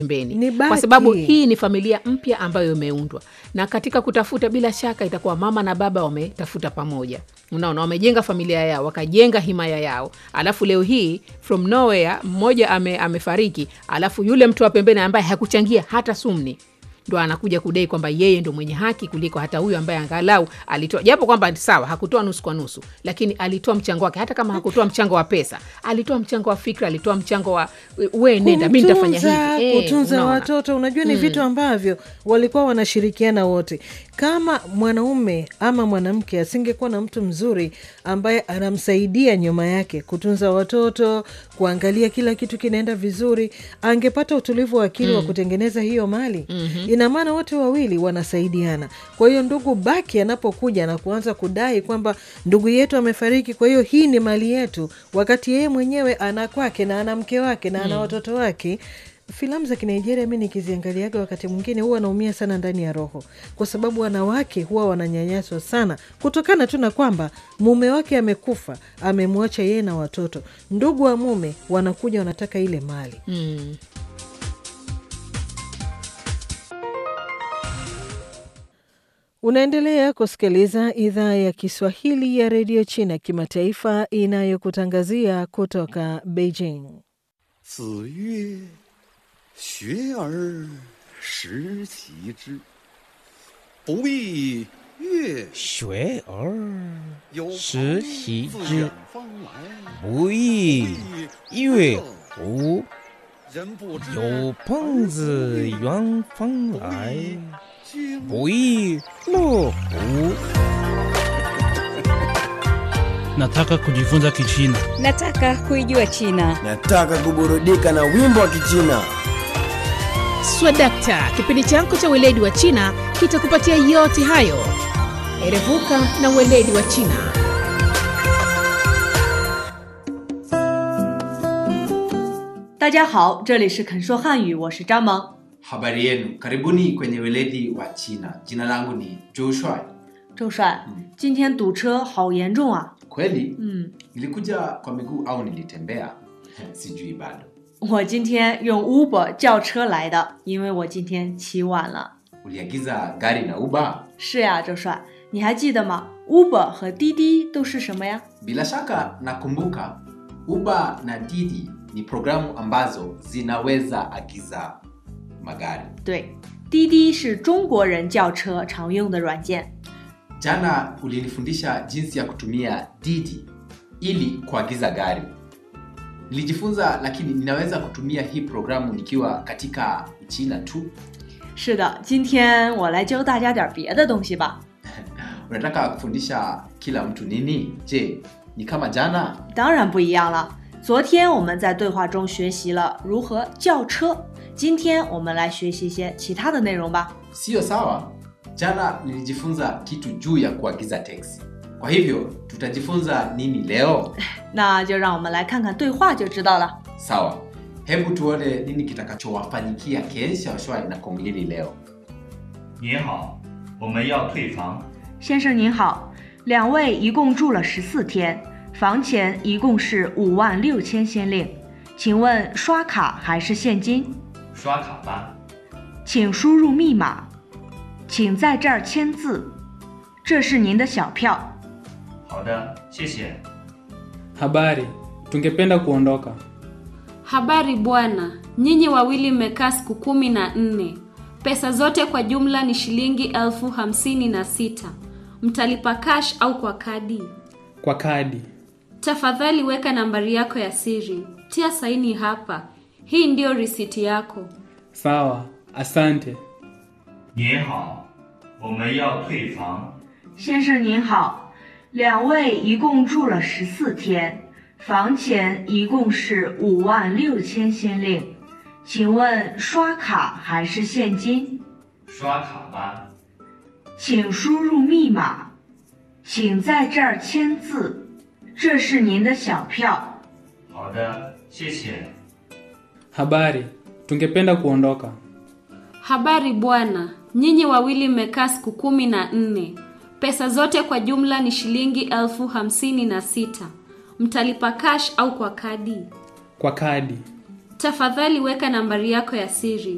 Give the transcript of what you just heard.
pembeni Ni kwa baki. sababu hii ni familia mpya ambayo imeundwa na katika kutafuta bila shaka itakuwa mama na baba wametafuta pamoja unaona wamejenga familia yao wakajenga himaya yao alafu leo hii from nowhere mmoja ame, amefariki alafu yule mtu wa pembeni ambaye hakuchangia hata sumni ndo anakuja kudai kwamba yeye ndo mwenye haki kuliko hata huyu ambaye angalau alitoa japo kwamba sawa hakutoa nusu kwa nusu lakini alitoa mchango wake hata kama hakutoa mchango wa pesa alitoa mchango wa fikra alitoa mchango wa we nenda mi nitafanya Kumtunza, hivi Eh, kutunza unaona. watoto unajua ni vitu ambavyo walikuwa wanashirikiana wote kama mwanaume ama mwanamke asingekuwa na mtu mzuri ambaye anamsaidia nyuma yake kutunza watoto kuangalia kila kitu kinaenda vizuri angepata utulivu wa akili wa kutengeneza hiyo mali ina maana wote wawili wanasaidiana kwa hiyo ndugu baki anapokuja na kuanza kudai kwamba ndugu yetu amefariki kwa hiyo hii ni mali yetu wakati yeye mwenyewe ana kwake na ana mke wake na ana watoto wake filamu za kinigeria mi nikiziangaliaga wakati mwingine huwa naumia sana ndani ya roho kwa sababu wanawake huwa wananyanyaswa sana kutokana tu na kwamba mume wake amekufa amemwacha yeye na watoto ndugu wa mume wanakuja wanataka ile mali Mm. unaendelea kusikiliza idhaa ya kiswahili ya redio china kimataifa inayokutangazia kutoka beijing 子曰：“学而时齐之，不亦乐学而有朋时习自之远方来， 不亦乐乎？ 人不知有朋自远方来， 经不亦乐乎？ Nataka kujifunza Kichina. Nataka kuijua China. Nataka kuburudika na wimbo wa Kichina. swadakta kipindi chako cha weledi wa china kitakupatia yote hayo erevuka na weledi wa china 大家好，这里是肯说汉语，我是张萌。 Habari yenu, karibuni kwenye weledi wa China. Jina langu ni Joshua. 周帅，今天堵车好严重啊！ Kweli 嗯， nilikuja kwa miguu au nilitembea? Sijui bado. 我今天用 Uber 叫车来的，因为我今天起晚了。 Uliagiza gari na Uber? 是呀，周帅，你还记得吗？Uber 和滴滴都是什么呀？ Bila shaka nakumbuka Uber na Didi ni programu ambazo zinaweza agiza magari. 对，滴滴是中国人叫车常用的软件。 Jana ulinifundisha jinsi ya kutumia Didi ili kuagiza gari. Nilijifunza, lakini ninaweza kutumia hii programu nikiwa katika China tu. 是的，今天我来教大家点别的东西吧。 Unataka kufundisha kila mtu nini? Je, ni kama jana? 当然不一样了。昨天我们在对话中学习了如何叫车，今天我们来学习一些其他的内容吧。 Siyo sawa. Jana nilijifunza kitu juu ya kuagiza teksi. Kwa hivyo tutajifunza nini leo? 那就让我们来看看对话就知道了。 Sawa, hebu tuone nini kitakachowafanyikia Ken Xiaoshuai na Kong Lili leo. 您好，我们要退房。 先生您好，两位一共住了十四天，房钱一共是五万六千先令，请问刷卡还是现金？ 刷卡吧。 请输入密码，请在这儿签字，这是您的小票。 好的，谢谢。 Habari, tungependa kuondoka. Habari bwana, nyinyi wawili mmekaa siku kumi na nne. Pesa zote kwa jumla ni shilingi elfu hamsini na sita. Mtalipa cash au kwa kadi? Kwa kadi. Tafadhali weka nambari yako ya siri, tia saini hapa. Hii ndiyo risiti yako. Sawa, asante. 您好，我们要退房。 先生您好，两位一共住了十四天，房钱一共是五万六千先令，请问刷卡还是现金？ 刷卡吧。 请输入密码，请在这儿签字，这是您的小票。 好的，谢谢。 Habari, tungependa kuondoka. Habari bwana, nyinyi wawili mmekaa siku kumi na nne. Pesa zote kwa jumla ni shilingi elfu hamsini na sita. Mtalipa cash au kwa kadi? Kwa kadi. Tafadhali weka nambari yako ya siri,